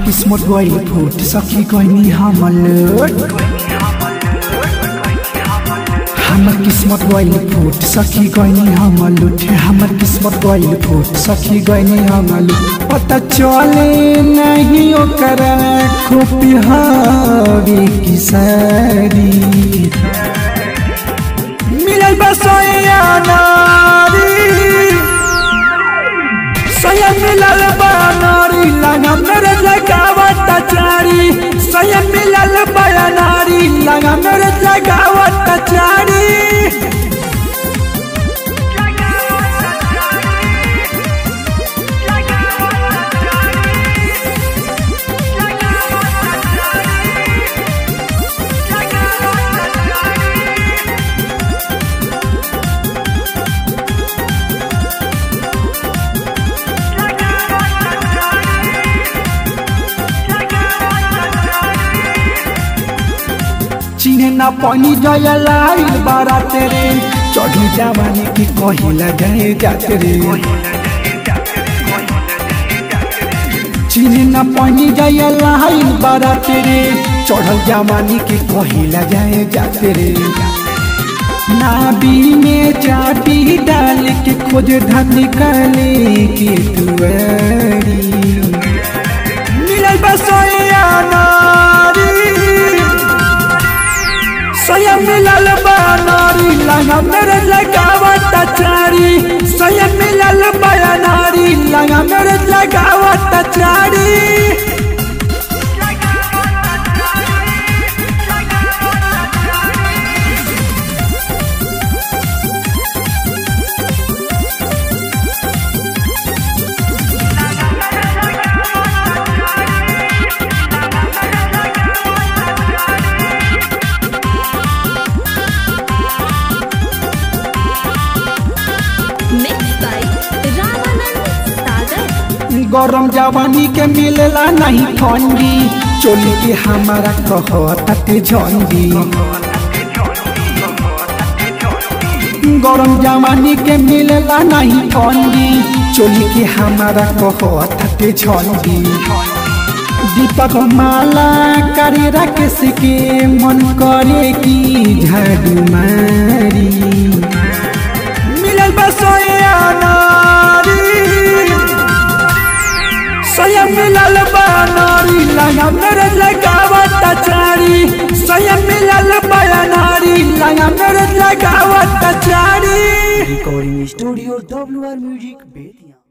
किस्मत गइल फुट सखी गइनी हमर लोट हमर किस्मत गइल फुट सखी गइनी हमर लुट हमर किस्मत गइल फुट सखी गइनी हमर लुट पता चले नहीं ओकर खूबी हवे की सारी मिलल बसोया नारी स्वयं मिलल बनारी लगा मेरे लगावत चारी स्वयं मिलल बनारी लगा मेरे लगावत चारी चिन्हे ना पानी जया लाइल बारा तेरे चढ़ी जवानी की कहिला गए जाते रे चिन्हे ना पानी जया लाइल बारा तेरे चढ़ल जवानी की कहिला जाए जाते रे नाबी में चाटी डाल के खोज धन निकाले के दुआरी मिलल बसोया नारी स्वयं मिलल बनारी लगा मेरे लगावत चारी स्वयं मिलल बनारी लगा मेरे लगावत चारी Mixed by Ramanand Sagar. गरम जवानी के मिलला नहीं ठंडी चोली के हमारा कहते झंडी गरम जवानी के मिलला नहीं ठंडी चोली के हमारा कहते झंडी दीपक माला करे राकेश के मन करे की झाड़ू मारी मिलल बसोया नारी स्वयं मिलल बनारी लगा मेरे लगावत चारी स्वयं मिलल बनारी लगा मेरे लगावत चारी recording studio W R music Bettiah